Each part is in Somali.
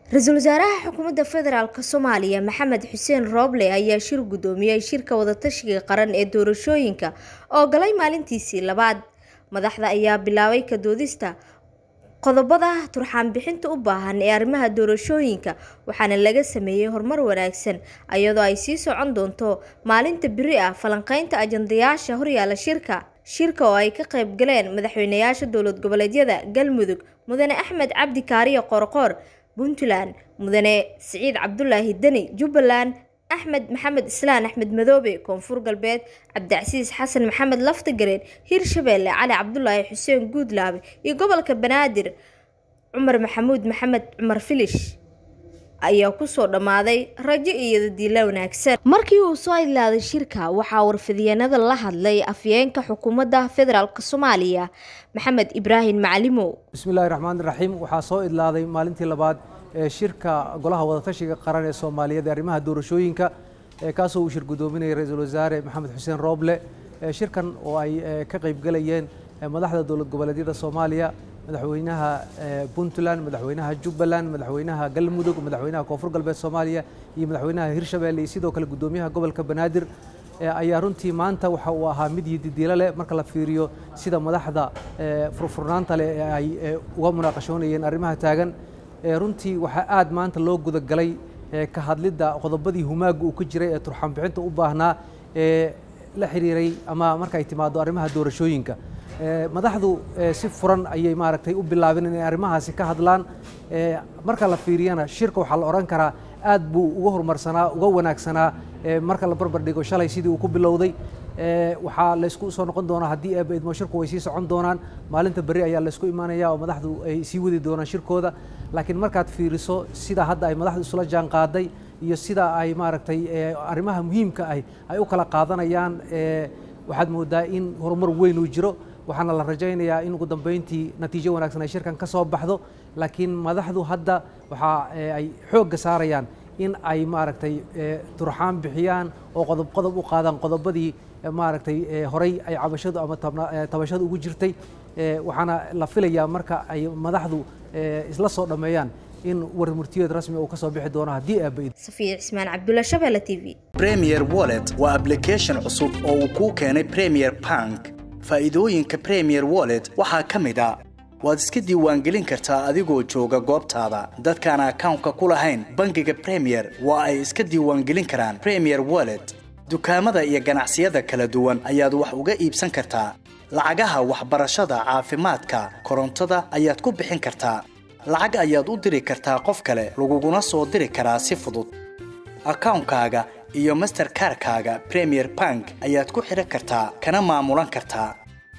ra-iisul wasaaraha xukuumadda federaalk soomaaliya maxamed xuseen rooble ayaa shir guddoomiyey shirka wadatashiga qaran ee doorashooyinka oo galay maalintiisii labaad madaxda ayaa bilaabay ka doodista qodobada turxaan bixinta u baahan ee arrimaha doorashooyinka waxaana laga sameeyey horumar wanaagsan iyadoo ay sii socon doonto maalinta biri ah falanqeynta ajandayaasha horyaala shirka shirka oo ay ka qayb galeen madaxweynayaasha dowlad goboleedyada galmudug mudane axmed cabdi kaariyo qorqoor puntland mudane siciid cabdulaahi deni jubbaland axmed maxamed islaan axmed madoobe koonfur galbeed cabdicasiis xasan maxamed laftigareen hirshabeelle cali cabdulaahi xuseen guudlaabe iyo gobolka banaadir cumar maxamuud maxamed cumar filish ayaa kusoo dhammaaday rajo iyo dadiila wanaagsan markii uu soo idlaaday shirka waxaa warfidiyeenada la hadlay afyeenka xukuumadda federaalk soomaaliya maxamed ibraahim macalimow bismillahi raxmaan raxiim waxaa soo idlaaday maalintii labaad ee shirka golaha wadatashiga qaran ee soomaaliyeed ee arrimaha doorashooyinka kaasoo uu shir guddoominayay ra-iisul wasaare maxamed xuseen rooble shirkan oo ay ka qaybgalayeen madaxda dowlad goboleedyada soomaaliya madaxweynaha puntland madaxweynaha jubbaland madaxweynaha galmudug madaxweynaha koonfur galbeed soomaaliya iyo madaxweynaha hirshabeelle iyo sidoo kale guddoomiyaha gobolka banaadir ayaa runtii maanta waxa uu ahaa mid yididiilo leh marka la fiiriyo sida madaxda furfurnaanta leh ee ay uga munaaqashoonayeen arrimaha taagan runtii waxaa aad maanta loo gudagalay ka hadlidda qodobadii humaaga uu ka jiray ee turxaan bixinta u baahnaa ee la xiriiray ama marka ay timaado arrimaha doorashooyinka madaxdu si furan ayay maaragtay u bilaabeen inay arrimahaasi ka hadlaan marka la fiiriyana shirka waxaa la odhan karaa aad buu uga horumarsanaa uga wanaagsanaa marka la barbar dhigo shalay sidii uu ku bilowday waxaa laysku soo noqon doonaa haddii eeba idmo shirku way sii socon doonaan maalinta berri ayaa laysku imaanaya oo madaxdu ay sii wadi doonaan shirkooda laakiin markaad fiiriso sida hadda ay madaxdu isula jaan qaaday iyo sida ay maaragtay arrimaha muhiimka ah ay u kala qaadanayaan waxaad moodaa in horumar weyn uu jiro waxaana la rajaynayaa in ugu dambeyntii natiijo wanaagsan ay shirkan ka soo baxdo laakiin madaxdu hadda waxa ay xoogga saarayaan in ay maaragtay turxaan bixiyaan oo qodob qodob u qaadaan qodobadii maaragtay horey ay cabashadu ama tabashadu ugu jirtay waxaana la filayaa marka ay madaxdu isla soo dhammeeyaan in warmurtiyeed rasmi uu ka soo bixi doono haddii aaba safiya cismaan cabdulla shabeelle t v premier wallet waa application cusub oo uu kuu keenay premier bank faa'iidooyinka premier wallet waxaa ka mid a waad iska diiwaangelin kartaa adigoo jooga goobtaada dadkaan akawnka ku lahayn bangiga premier waa ay iska diiwaangelin karaan premier wallet dukaamada iyo ganacsiyada kala duwan ayaad wax uga iibsan kartaa lacagaha waxbarashada caafimaadka korontada ayaad ku bixin kartaa lacag ayaad u diri kartaa qof kale laguguna soo diri karaa si fudud akawnkaaga iyo masterkarkaaga premier bank ayaad ku xidhan kartaa kana maamulan kartaa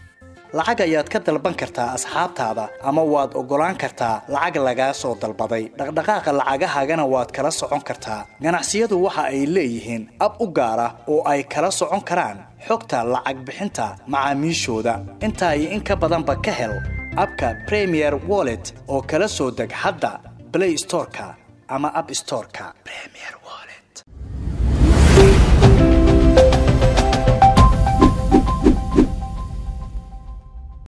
lacag ayaad ka dalban kartaa asxaabtaada ama waad oggolaan kartaa lacag lagaa soo dalbaday dhaqdhaqaaqa lacagahaagana waad kala socon kartaa ganacsiyadu waxa ay leeyihiin ab u gaar ah oo ay kala socon karaan xogta lacag bixinta macaamiishooda intaa iyo in ka badanba ka hel abka premier wallet oo kala soo deg hadda blay storeka ama ab storeka